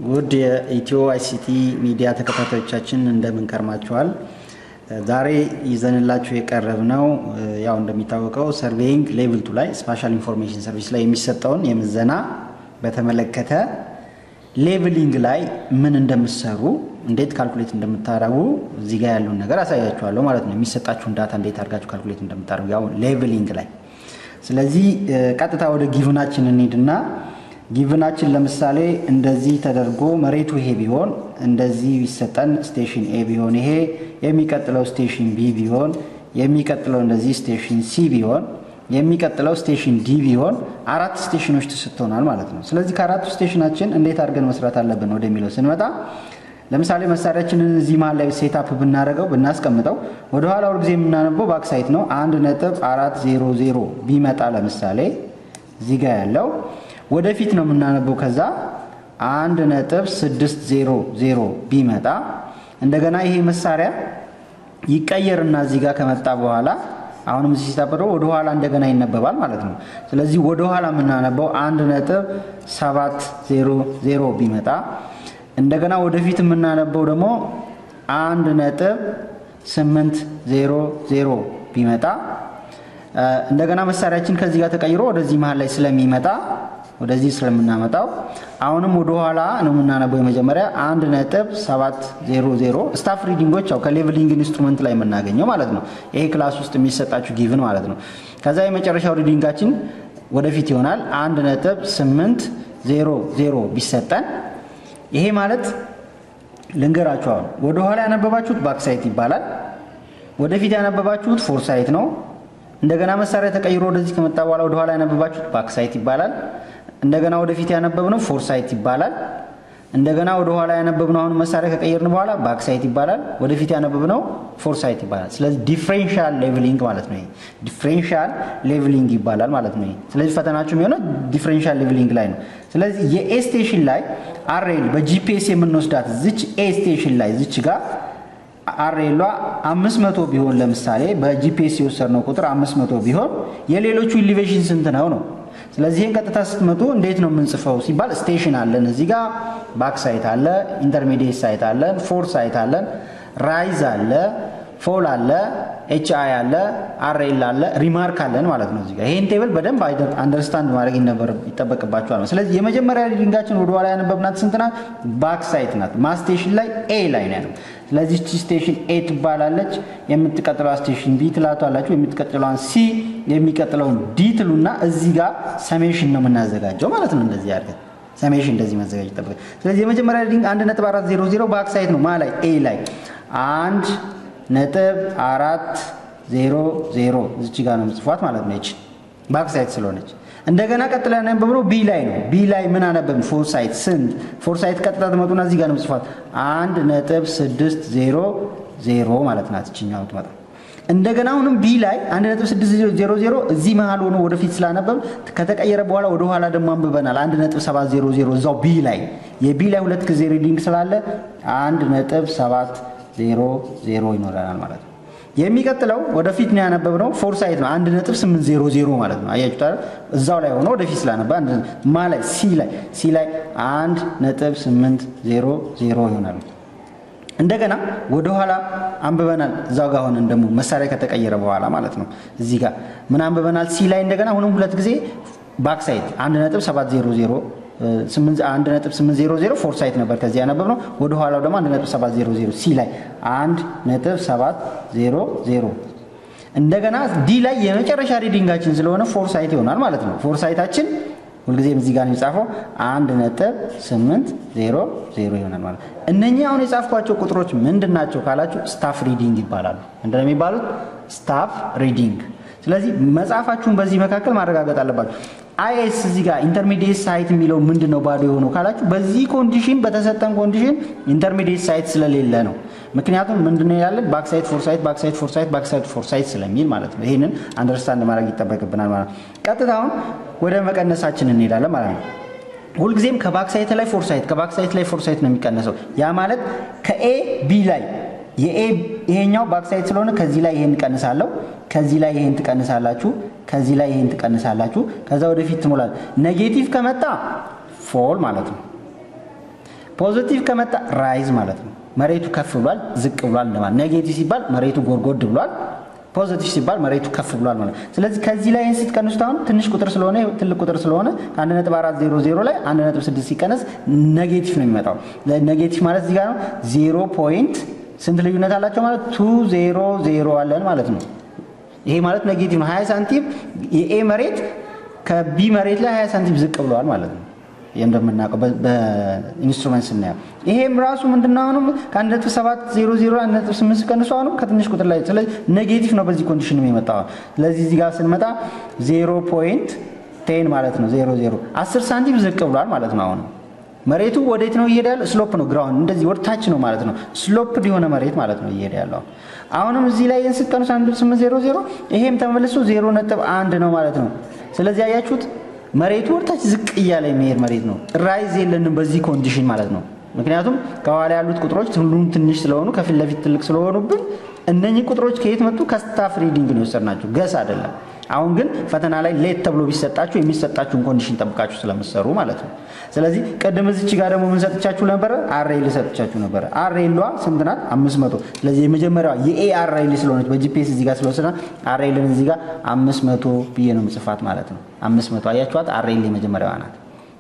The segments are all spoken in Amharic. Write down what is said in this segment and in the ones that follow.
ውድ የኢትዮ አይሲቲ ሚዲያ ተከታታዮቻችን እንደምን ከርማችኋል? ዛሬ ይዘንላችሁ የቀረብነው ያው እንደሚታወቀው ሰርቬይንግ ሌቭል ቱ ላይ ስፓሻል ኢንፎርሜሽን ሰርቪስ ላይ የሚሰጠውን የምዘና በተመለከተ ሌቭሊንግ ላይ ምን እንደምትሰሩ እንዴት ካልኩሌት እንደምታደርጉ እዚህ ጋር ያለውን ነገር አሳያችኋለሁ ማለት ነው። የሚሰጣችሁን ዳታ እንዴት አድርጋችሁ ካልኩሌት እንደምታደርጉ ያው ሌቭሊንግ ላይ። ስለዚህ ቀጥታ ወደ ጊቭናችን እንሂድና ጊቭናችን ለምሳሌ እንደዚህ ተደርጎ መሬቱ ይሄ ቢሆን እንደዚህ ቢሰጠን ስቴሽን ኤ ቢሆን ይሄ የሚቀጥለው ስቴሽን ቢ ቢሆን የሚቀጥለው እንደዚህ ስቴሽን ሲ ቢሆን የሚቀጥለው ስቴሽን ዲ ቢሆን አራት ስቴሽኖች ተሰጥተውናል ማለት ነው። ስለዚህ ከአራቱ ስቴሽናችን እንዴት አድርገን መስራት አለብን ወደሚለው ስንመጣ ለምሳሌ መሳሪያችንን እዚህ መሀል ላይ ሴታፕ ብናደርገው ብናስቀምጠው ወደኋላ ሁልጊዜ የምናነበው ባክሳይት ነው። አንድ ነጥብ አራት ዜሮ ዜሮ ቢመጣ ለምሳሌ እዚህ ጋር ያለው ወደፊት ነው የምናነበው። ከዛ አንድ ነጥብ ስድስት ዜሮ ዜሮ ቢመጣ እንደገና ይሄ መሳሪያ ይቀየርና እዚህ ጋር ከመጣ በኋላ አሁንም እዚህ ሲታበደው ወደኋላ እንደገና ይነበባል ማለት ነው። ስለዚህ ወደኋላ የምናነበው አንድ ነጥብ ሰባት ዜሮ ዜሮ ቢመጣ እንደገና ወደፊት የምናነበው ደግሞ አንድ ነጥብ ስምንት ዜሮ ዜሮ ቢመጣ እንደገና መሳሪያችን ከዚህ ጋር ተቀይሮ ወደዚህ መሀል ላይ ስለሚመጣ ወደዚህ ስለምናመጣው አሁንም ወደ ኋላ ነው የምናነበው። የመጀመሪያ አንድ ነጥብ ሰባት ዜሮ ዜሮ ስታፍ ሪዲንጎች ያው ከሌቭሊንግ ኢንስትሩመንት ላይ የምናገኘው ማለት ነው። ይሄ ክላስ ውስጥ የሚሰጣችሁ ጊቭን ማለት ነው። ከዛ የመጨረሻው ሪዲንጋችን ወደፊት ይሆናል። አንድ ነጥብ ስምንት ዜሮ ዜሮ ቢሰጠን ይሄ ማለት ልንገራችሁ፣ አሁን ወደ ኋላ ያነበባችሁት ባክሳይት ይባላል። ወደፊት ያነበባችሁት ፎርሳይት ነው። እንደገና መሳሪያ ተቀይሮ ወደዚህ ከመጣ በኋላ ወደኋላ ያነበባችሁት ባክሳይት ይባላል። እንደገና ወደፊት ያነበብነው ፎርሳይት ይባላል። እንደገና ወደ ኋላ ያነበብነው አሁን መሳሪያ ከቀየርን በኋላ ባክሳይት ይባላል። ወደፊት ያነበብነው ፎርሳይት ይባላል። ስለዚህ ዲፍሬንሻል ሌቭሊንግ ማለት ነው። ዲፍሬንሻል ሌቭሊንግ ይባላል ማለት ነው። ስለዚህ ፈተናችሁ የሚሆነው ዲፍሬንሻል ሌቭሊንግ ላይ ነው። ስለዚህ የኤ ስቴሽን ላይ አሬል በጂፒኤስ የምንወስዳት ዝች ኤ ስቴሽን ላይ ዝች ጋር አሬሏ አምስት መቶ ቢሆን ለምሳሌ በጂፒኤስ የወሰድነው ቁጥር አምስት መቶ ቢሆን የሌሎቹ ኢሊቬሽን ስንት ነው ነው ስለዚህ ይህን ቀጥታ ስትመጡ እንዴት ነው የምንጽፈው ሲባል ስቴሽን አለን እዚህ ጋር ባክ ሳይት አለ፣ ኢንተርሚዲየት ሳይት አለን፣ ፎር ሳይት አለን፣ ራይዝ አለ፣ ፎል አለ፣ ኤች አይ አለ፣ አርኤል አለ፣ ሪማርክ አለን ማለት ነው። እዚጋ ይህን ቴብል በደንብ አንደርስታንድ ማድረግ ይጠበቅባቸዋል። ስለዚህ የመጀመሪያ ሪዲንጋችን ወደኋላ ያነበብናት ስንት ናት? ባክ ሳይት ናት። ማስቴሽን ላይ ኤ ላይ ነው ያለው። ስለዚህ እቺ ስቴሽን ኤ ትባላለች። የምትቀጥለዋ ስቴሽን ቢ ትላቷላችሁ። የምትቀጥለዋን ሲ፣ የሚቀጥለውን ዲ ትሉና እዚህ ጋር ሰሜሽን ነው የምናዘጋጀው ማለት ነው። እንደዚህ አድርገን ሰሜሽን እንደዚህ ማዘጋጀት ይጠበቃል። ስለዚህ የመጀመሪያ ሪዲንግ አንድ ነጥብ አራት ዜሮ ዜሮ ባክ ሳይት ነው ማ ላይ ኤ ላይ አንድ ነጥብ አራት ዜሮ ዜሮ እዚች ጋር ነው ምጽፏት ማለት ነው። ይች ባክ ሳይት ስለሆነች እንደገና ቀጥላ ያነበብነው ቢ ላይ ነው። ቢ ላይ ምን አነበብን? ፎር ሳይት ስንት? ፎር ሳይት ቀጥታ ትመጡና እዚህ ጋር ነው ምጽፏት አንድ ነጥብ ስድስት ዜሮ ዜሮ ማለት ናት ይችኛው ትመጣ እንደገና አሁንም ቢ ላይ አንድ ነጥብ ስድስት ዜሮ ዜሮ እዚህ መሀል ሆኖ ወደፊት ስላነበብ ከተቀየረ በኋላ ወደ ኋላ ደግሞ አንብበናል። አንድ ነጥብ ሰባት ዜሮ ዜሮ እዛው ቢ ላይ የቢ ላይ ሁለት ጊዜ ሪዲንግ ስላለ አንድ ነጥብ ሰባት ዜሮ ዜሮ ይኖረናል ማለት ነው። የሚቀጥለው ወደፊት ነው ያነበብነው ፎር ሳይት ነው። አንድ ነጥብ ስምንት ዜሮ ዜሮ ማለት ነው። አያችሁት አይደል? እዛው ላይ ሆኖ ወደፊት ስላነበ ማ ላይ ሲ ላይ ሲ ላይ አንድ ነጥብ ስምንት ዜሮ ዜሮ ይሆናል። እንደገና ወደኋላ አንብበናል። እዛው ጋር ሆነን ደግሞ መሳሪያ ከተቀየረ በኋላ ማለት ነው። እዚህ ጋር ምን አንብበናል? ሲ ላይ እንደገና አሁንም ሁለት ጊዜ ባክ ሳይት አንድ ነጥብ ሰባት ዜሮ ዜሮ አንድ ነጥብ ስምንት ዜሮ ዜሮ ፎር ሳይት ነበር ከዚህ ያነበብ ነው። ወደ ኋላው ደግሞ አንድ ነጥብ ሰባት ዜሮ ዜሮ ሲ ላይ አንድ ነጥብ ሰባት ዜሮ ዜሮ እንደገና ዲ ላይ የመጨረሻ ሪዲንጋችን ስለሆነ ፎር ሳይት ይሆናል ማለት ነው። ፎር ሳይታችን ሁልጊዜም እዚህ ጋር የሚጻፈው አንድ ነጥብ ስምንት ዜሮ ዜሮ ይሆናል ማለት ነው። እነኚህ አሁን የጻፍኳቸው ቁጥሮች ምንድን ናቸው ካላችሁ ስታፍ ሪዲንግ ይባላሉ። ምንድን ነው የሚባሉት? ስታፍ ሪዲንግ። ስለዚህ መጽሐፋችሁን በዚህ መካከል ማረጋገጥ አለባችሁ። አይኤስ እዚህ ጋር ኢንተርሚዲየት ሳይት የሚለው ምንድን ነው ባዶ የሆነው ካላችሁ በዚህ ኮንዲሽን በተሰጠን ኮንዲሽን ኢንተርሚዲየት ሳይት ስለሌለ ነው። ምክንያቱም ምንድነው ያለን ባክሳይት ፎርሳይት ባክሳይት ፎርሳይት ባክሳይት ፎርሳይት ስለሚል ማለት ነው። ይህንን አንደርስታንድ ማድረግ ይጠበቅብናል ማለት ነው። ቀጥታ አሁን ወደ መቀነሳችን እንሄዳለን ማለት ነው። ሁልጊዜም ከባክሳይት ላይ ፎርሳይት ከባክሳይት ላይ ፎርሳይት ነው የሚቀነሰው። ያ ማለት ከኤ ቢ ላይ የኤ ይሄኛው ባክሳይት ስለሆነ ከዚህ ላይ ይሄን ትቀንሳለሁ፣ ከዚህ ላይ ይሄን ትቀንሳላችሁ፣ ከዚህ ላይ ይሄን ትቀንሳላችሁ። ከዛ ወደፊት ትሞላል። ኔጌቲቭ ከመጣ ፎል ማለት ነው። ፖዚቲቭ ከመጣ ራይዝ ማለት ነው። መሬቱ ከፍ ብሏል፣ ዝቅ ብሏል እንደማለት። ኔጌቲቭ ሲባል መሬቱ ጎድጎድ ብሏል፣ ፖዚቲቭ ሲባል መሬቱ ከፍ ብሏል ማለት ነው። ስለዚህ ከዚህ ላይ ስትቀንሱት አሁን ትንሽ ቁጥር ስለሆነ ትልቅ ቁጥር ስለሆነ ከ1.400 ላይ 1.6 ሲቀነስ ኔጌቲቭ ነው የሚመጣው። ኔጌቲቭ ማለት እዚህ ጋር ነው ዜሮ ፖይንት ስንት ልዩነት አላቸው ማለት ቱ ዜሮ ዜሮ አለን ማለት ነው። ይሄ ማለት ኔጌቲቭ ነው። 20 ሳንቲም የኤ መሬት ከቢ መሬት ላይ 20 ሳንቲም ዝቅ ብለዋል ማለት ነው። ይህ እንደምናውቀው በኢንስትሩመንት ስናየው ይሄም ራሱ ምንድነው አሁንም ከ1.700 1.8 ቀንሶ አሁንም ከትንሽ ቁጥር ላይ ስለዚህ ኔጌቲቭ ነው በዚህ ኮንዲሽን የሚመጣው። ስለዚህ እዚህ ጋር ስንመጣ 0 ፖይንት ቴን ማለት ነው 0 0 10 ሳንቲም ዝቅ ብሏል ማለት ነው አሁንም መሬቱ ወዴት ነው እየሄደ ያለው? ስሎፕ ነው። ግራውንድ እንደዚህ ወደ ታች ነው ማለት ነው። ስሎፕ የሆነ መሬት ማለት ነው እየሄደ ያለው። አሁንም እዚህ ላይ ስቀኑስ 1800 ይሄም ተመልሶ 0 ነጥብ አንድ ነው ማለት ነው። ስለዚህ አያችሁት መሬቱ ወደ ታች ዝቅ እያለ የሚሄድ መሬት ነው። ራይዝ የለንም በዚህ ኮንዲሽን ማለት ነው። ምክንያቱም ከኋላ ያሉት ቁጥሮች ሁሉም ትንሽ ስለሆኑ ከፊት ለፊት ትልቅ ስለሆኑብን እነኚህ ቁጥሮች ከየት መጡ? ከስታፍ ሪዲንግ ነው የወሰድናቸው፣ ገስ አይደለም። አሁን ግን ፈተና ላይ ሌት ተብሎ ቢሰጣችሁ የሚሰጣችሁን ኮንዲሽን ጠብቃችሁ ስለምትሰሩ ማለት ነው። ስለዚህ ቅድም እዚች ጋር ደግሞ ምን ሰጥቻችሁ ነበረ? አሬል ሰጥቻችሁ ነበረ። አሬሏ ስንት ናት? አምስት መቶ ስለዚህ የመጀመሪያዋ የኤ አሬል ስለሆነች በጂፒኤስ እዚህ ጋር ስለወሰና አሬልን እዚህ ጋር አምስት መቶ ብዬ ነው ምጽፋት ማለት ነው። አምስት መቶ አያችኋት? አሬል የመጀመሪያዋ ናት።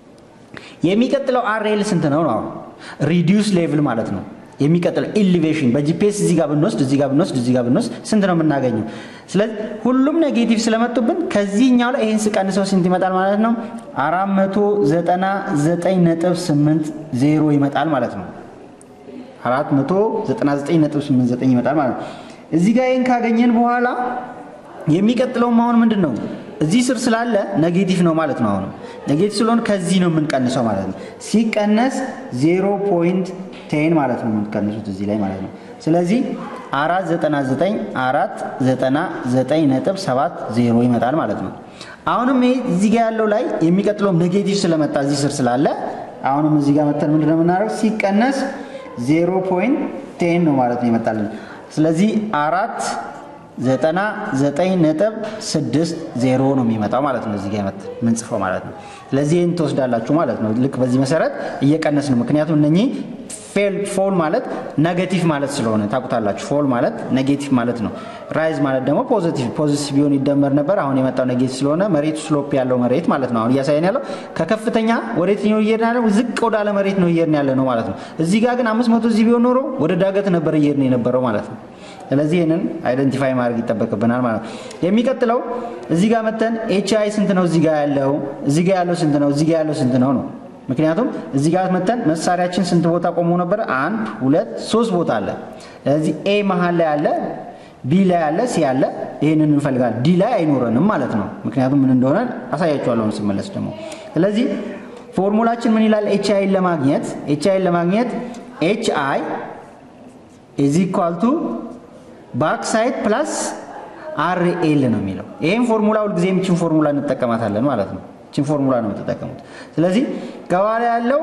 የሚቀጥለው አሬል ስንት ነው ነው? ሪዲዩስ ሌቭል ማለት ነው። የሚቀጥለው ኢሊቬሽን በጂፒኤስ እዚህ ጋር ብንወስድ እዚህ ጋር ብንወስድ እዚህ ጋር ብንወስድ ስንት ነው የምናገኘው? ስለዚህ ሁሉም ኔጌቲቭ ስለመጡብን ከዚህኛው ላይ ይህን ስቀንሰው ስንት ይመጣል ማለት ነው? አራት መቶ ዘጠና ዘጠኝ ነጥብ ስምንት ዜሮ ይመጣል ማለት ነው። አራት መቶ ዘጠና ዘጠኝ ነጥብ ስምንት ዘጠኝ ይመጣል ማለት ነው። እዚህ ጋር ይህን ካገኘን በኋላ የሚቀጥለውም አሁን ምንድን ነው? እዚህ ስር ስላለ ኔጌቲቭ ነው ማለት ነው። አሁንም ኔጌቲቭ ስለሆነ ከዚህ ነው የምንቀንሰው ማለት ነው። ሲቀነስ ዜሮ ፖይንት ቴን ማለት ነው የምትቀንሱት እዚህ ላይ ማለት ነው። ስለዚህ አራት ዘጠና ዘጠኝ አራት ዘጠና ዘጠኝ ነጥብ ሰባት ዜሮ ይመጣል ማለት ነው። አሁንም ይሄ እዚህ ጋር ያለው ላይ የሚቀጥለው ኔጌቲቭ ስለመጣ እዚህ ስር ስላለ አሁንም እዚህ ጋር መተን ምንድን ነው የምናደርገው? ሲቀነስ ዜሮ ፖይንት ቴን ነው ማለት ነው ይመጣልን። ስለዚህ አራት ዘጠና ዘጠኝ ነጥብ ስድስት ዜሮ ነው የሚመጣው ማለት ነው። እዚህ ጋር ምንጽፈው ማለት ነው። ስለዚህ ይህን ትወስዳላችሁ ማለት ነው። ልክ በዚህ መሰረት እየቀነስ ነው። ምክንያቱም እነኚህ ፎል ማለት ኔጌቲቭ ማለት ስለሆነ ታውቁታላችሁ። ፎል ማለት ኔጌቲቭ ማለት ነው። ራይዝ ማለት ደግሞ ፖዚቲቭ ፖዚቲቭ ቢሆን ይደመር ነበር። አሁን የመጣው ኔጌቲቭ ስለሆነ መሬቱ ስሎፕ ያለው መሬት ማለት ነው። አሁን እያሳየን ያለው ከከፍተኛ ወዴት ነው እየሄድን ያለው? ዝቅ ወዳለ መሬት ነው እየሄድን ያለ ነው ማለት ነው። እዚህ ጋር ግን አምስት መቶ እዚህ ቢሆን ኖሮ ወደ ዳገት ነበር እየሄድን የነበረው ማለት ነው። ስለዚህ ይህንን አይደንቲፋይ ማድረግ ይጠበቅብናል ማለት ነው። የሚቀጥለው እዚህ ጋር መተን ኤች አይ ስንት ነው? እዚህ ጋር ያለው እዚህ ጋር ያለው ስንት ነው? እዚህ ጋር ያለው ስንት ነው ነው ምክንያቱም እዚህ ጋር መተን መሳሪያችን ስንት ቦታ ቆሞ ነበረ? አንድ ሁለት ሶስት ቦታ አለ። ስለዚህ ኤ መሀል ላይ አለ፣ ቢ ላይ አለ፣ ሲ አለ። ይህንን እንፈልጋለን። ዲ ላይ አይኖረንም ማለት ነው። ምክንያቱም ምን እንደሆነ አሳያችኋለሁ ስመለስ ደግሞ። ስለዚህ ፎርሙላችን ምን ይላል? ኤች አይን ለማግኘት ኤች አይን ለማግኘት ኤች አይ ኢዝ ኢኳል ቱ ባክ ሳይድ ፕላስ አር ኤል ነው የሚለው። ይህም ፎርሙላ ሁልጊዜ የምችን ፎርሙላ እንጠቀማታለን ማለት ነው። ችን ፎርሙላ ነው የምትጠቀሙት። ስለዚህ ከኋላ ያለው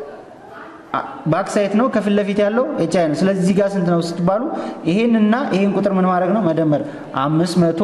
ባክ ሳይት ነው፣ ከፊት ለፊት ያለው ኤች አይ ነው። ስለዚህ እዚህ ጋር ስንት ነው ስትባሉ ይሄንና ይሄን ቁጥር ምን ማድረግ ነው መደመር አምስት መቶ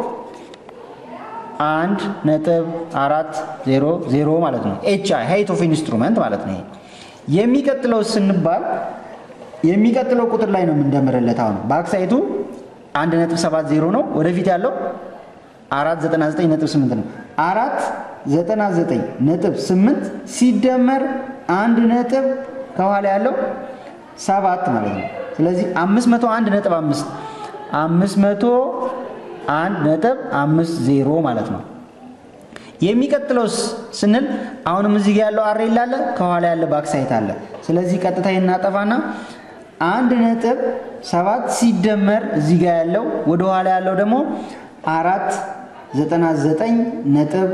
አንድ ነጥብ አራት ዜሮ ዜሮ ማለት ነው። ኤች አይ ሀይት ኦፍ ኢንስትሩመንት ማለት ነው። ይሄ የሚቀጥለው ስንባል የሚቀጥለው ቁጥር ላይ ነው የምንደምርለት። አሁን ባክሳይቱ አንድ ነጥብ ሰባት ዜሮ ነው። ወደፊት ያለው አራት ዘጠና ዘጠኝ ነጥብ ስምንት ነው። አራት ዘጠና ዘጠኝ ነጥብ ስምንት ሲደመር አንድ ነጥብ ከኋላ ያለው ሰባት ማለት ነው። ስለዚህ አምስት መቶ አንድ ነጥብ አምስት አምስት መቶ አንድ ነጥብ አምስት ዜሮ ማለት ነው። የሚቀጥለው ስንል አሁንም እዚህ ጋር ያለው አሬል አለ፣ ከኋላ ያለ ባክሳይት አለ። ስለዚህ ቀጥታ እናጠፋና አንድ ነጥብ ሰባት ሲደመር እዚህ ጋር ያለው ወደ ኋላ ያለው ደግሞ አራት ዘጠና ዘጠኝ ነጥብ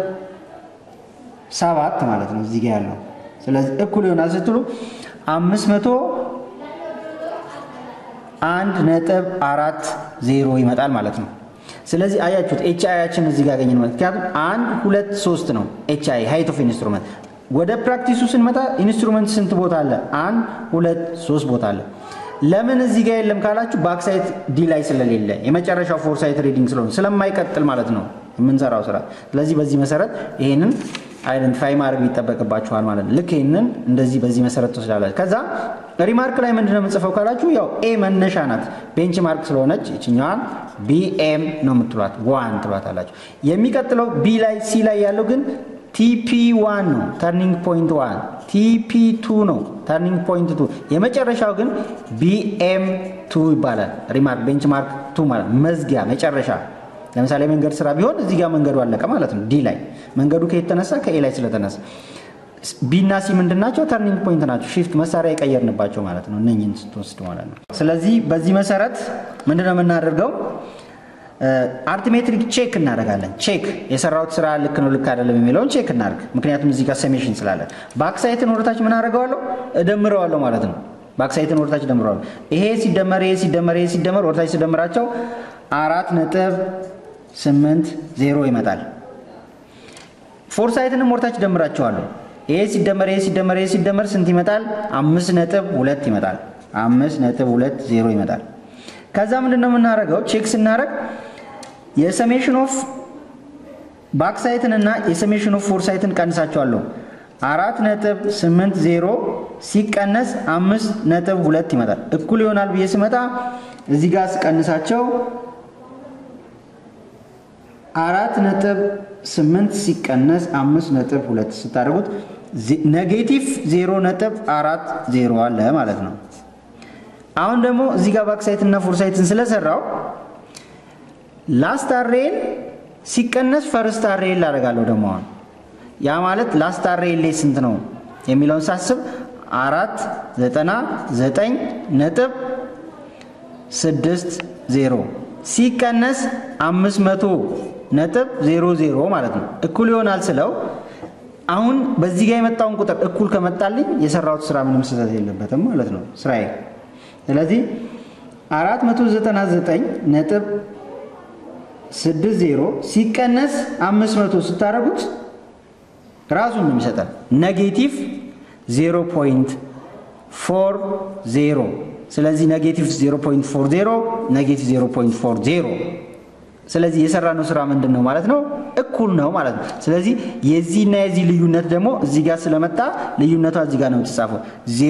ሰባት ማለት ነው እዚህ ጋር ያለው። ስለዚህ እኩል ይሆናል ስትሉ አምስት መቶ አንድ ነጥብ አራት ዜሮ ይመጣል ማለት ነው። ስለዚህ አያችሁት ኤች አይያችን እዚህ ጋር ያገኘን ማለት ምክንያቱም አንድ ሁለት ሶስት ነው ኤች አይ ሃይት ኦፍ ኢንስትሩመንት። ወደ ፕራክቲሱ ስንመጣ ኢንስትሩመንት ስንት ቦታ አለ? አንድ ሁለት ሶስት ቦታ አለ። ለምን እዚህ ጋር የለም ካላችሁ ባክሳይት ዲ ላይ ስለሌለ የመጨረሻው ፎርሳይት ሪዲንግ ስለሆነ ስለማይቀጥል ማለት ነው የምንሰራው ስራ። ስለዚህ በዚህ መሰረት ይሄንን አይደንቲፋይ ማድረግ ይጠበቅባችኋል ማለት ነው። ልክ ይህንን እንደዚህ በዚህ መሰረት ትወስዳላችሁ። ከዛ ሪማርክ ላይ ምንድነው የምጽፈው ካላችሁ ያው ኤ መነሻ ናት ቤንች ማርክ ስለሆነች ይችኛዋን ቢኤም ነው የምትሏት ዋን ትሏታላችሁ። የሚቀጥለው ቢ ላይ ሲ ላይ ያለው ግን ቲፒ ዋን ነው ተርኒንግ ፖይንት ዋን፣ ቲፒ ቱ ነው ተርኒንግ ፖይንት ቱ፣ የመጨረሻው ግን ቢኤም ቱ ይባላል። ሪማርክ ቤንች ማርክ ቱ ማለት መዝጊያ መጨረሻ ለምሳሌ መንገድ ስራ ቢሆን እዚህ ጋር መንገዱ አለቀ ማለት ነው። ዲ ላይ መንገዱ ከየት ተነሳ? ከኤ ላይ ስለተነሳ። ቢ እና ሲ ምንድን ናቸው? ተርኒንግ ፖይንት ናቸው። ሺፍት መሳሪያ የቀየርንባቸው ማለት ነው። እነኝን ስትወስድ ማለት ነው። ስለዚህ በዚህ መሰረት ምንድነው የምናደርገው? አርትሜትሪክ ቼክ እናደርጋለን። ቼክ የሰራሁት ስራ ልክ ነው ልክ አይደለም የሚለውን ቼክ እናደርግ። ምክንያቱም እዚህ ጋር ሰሜሽን ስላለ ባክሳይትን ወደታች ምን አደርገዋለሁ? እደምረዋለሁ ማለት ነው። ባክሳይትን ወደታች እደምረዋለሁ። ይሄ ሲደመር ይሄ ሲደመር ይሄ ሲደመር ወደታች ሲደምራቸው አራት ነጥብ ስምንት ዜሮ ይመጣል። ፎርሳይትንም ወርታች ደምራቸዋለሁ። ይሄ ሲደመር ይሄ ሲደመር ይሄ ሲደመር ስንት ይመጣል? አምስት ነጥብ ሁለት ይመጣል። አምስት ነጥብ ሁለት ዜሮ ይመጣል። ከዛ ምንድን ነው የምናደርገው? ቼክ ስናደርግ የሰሜሽን ኦፍ ባክሳይትን እና የሰሜሽን ኦፍ ፎርሳይትን ቀንሳቸዋለሁ። አራት ነጥብ ስምንት ዜሮ ሲቀነስ አምስት ነጥብ ሁለት ይመጣል። እኩል ይሆናል ብዬ ስመጣ እዚህ ጋር ስቀንሳቸው አራት ነጥብ ስምንት ሲቀነስ አምስት ነጥብ ሁለት ስታደርጉት ኔጌቲቭ ዜሮ ነጥብ አራት ዜሮ አለ ማለት ነው። አሁን ደግሞ እዚህ ጋር ባክሳይት እና ፎርሳይትን ስለሰራው ላስት አሬን ሲቀነስ ፈርስት አሬን ላደርጋለሁ። ደግሞ አሁን ያ ማለት ላስት አሬን ላይ ስንት ነው የሚለውን ሳስብ አራት ዘጠና ዘጠኝ ነጥብ ስድስት ዜሮ ሲቀነስ አምስት መቶ ነጥብ ዜሮ ዜሮ ማለት ነው። እኩል ይሆናል ስለው አሁን በዚህ ጋር የመጣውን ቁጥር እኩል ከመጣልኝ የሰራሁት ስራ ምንም ስህተት የለበትም ማለት ነው ስራዬ። ስለዚህ አራት መቶ ዘጠና ዘጠኝ ነጥብ ስድስት ዜሮ ሲቀነስ አምስት መቶ ስታደርጉት ራሱን ነው የሚሰጠን ኔጌቲቭ ዜሮ ፖይንት ፎር ዜሮ ስለዚህ ኔጌቲቭ 0.40 ኔጌቲቭ 0.40 ስለዚህ የሰራነው ስራ ምንድን ነው ማለት ነው? እኩል ነው ማለት ነው። ስለዚህ የዚህና የዚህ ልዩነት ደግሞ እዚህ ጋር ስለመጣ ልዩነቷ እዚህ ጋር ነው የተጻፈው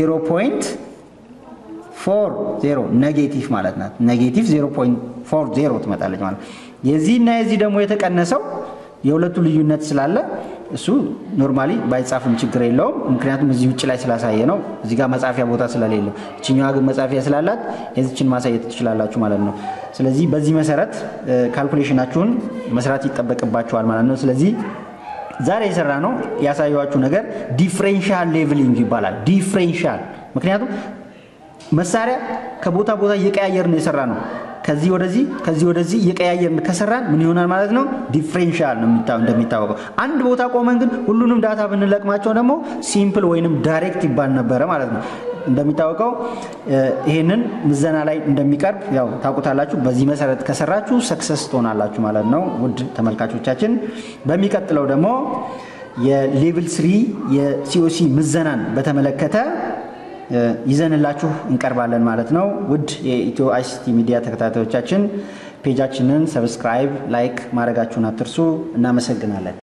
0.40 ኔጌቲቭ ማለት ናት። ኔጌቲቭ 0.40 ትመጣለች ማለት የዚህና የዚህ ደግሞ የተቀነሰው የሁለቱ ልዩነት ስላለ እሱ ኖርማሊ ባይጻፍም ችግር የለውም። ምክንያቱም እዚህ ውጭ ላይ ስላሳየ ነው። እዚህ ጋር መጻፊያ ቦታ ስለሌለው፣ እችኛዋ ግን መጻፊያ ስላላት የዚችን ማሳየት ትችላላችሁ ማለት ነው። ስለዚህ በዚህ መሰረት ካልኩሌሽናችሁን መስራት ይጠበቅባችኋል ማለት ነው። ስለዚህ ዛሬ የሰራ ነው ያሳየኋችሁ ነገር ዲፍሬንሻል ሌቭሊንግ ይባላል። ዲፍሬንሻል ምክንያቱም መሳሪያ ከቦታ ቦታ እየቀያየር ነው የሰራ ነው ከዚህ ወደዚህ ከዚህ ወደዚህ እየቀያየርን ከሰራን ምን ይሆናል ማለት ነው? ዲፍሬንሻል ነው እንደሚታወቀው። አንድ ቦታ ቆመን ግን ሁሉንም ዳታ ብንለቅማቸው ደግሞ ሲምፕል ወይንም ዳይሬክት ይባል ነበረ ማለት ነው። እንደሚታወቀው ይሄንን ምዘና ላይ እንደሚቀርብ ያው ታውቁታላችሁ። በዚህ መሰረት ከሰራችሁ ሰክሰስ ትሆናላችሁ ማለት ነው። ውድ ተመልካቾቻችን በሚቀጥለው ደግሞ የሌቭል ስሪ የሲኦሲ ምዘናን በተመለከተ ይዘንላችሁ እንቀርባለን ማለት ነው። ውድ የኢትዮ አይሲቲ ሚዲያ ተከታታዮቻችን ፔጃችንን ሰብስክራይብ፣ ላይክ ማድረጋችሁን አትርሱ። እናመሰግናለን።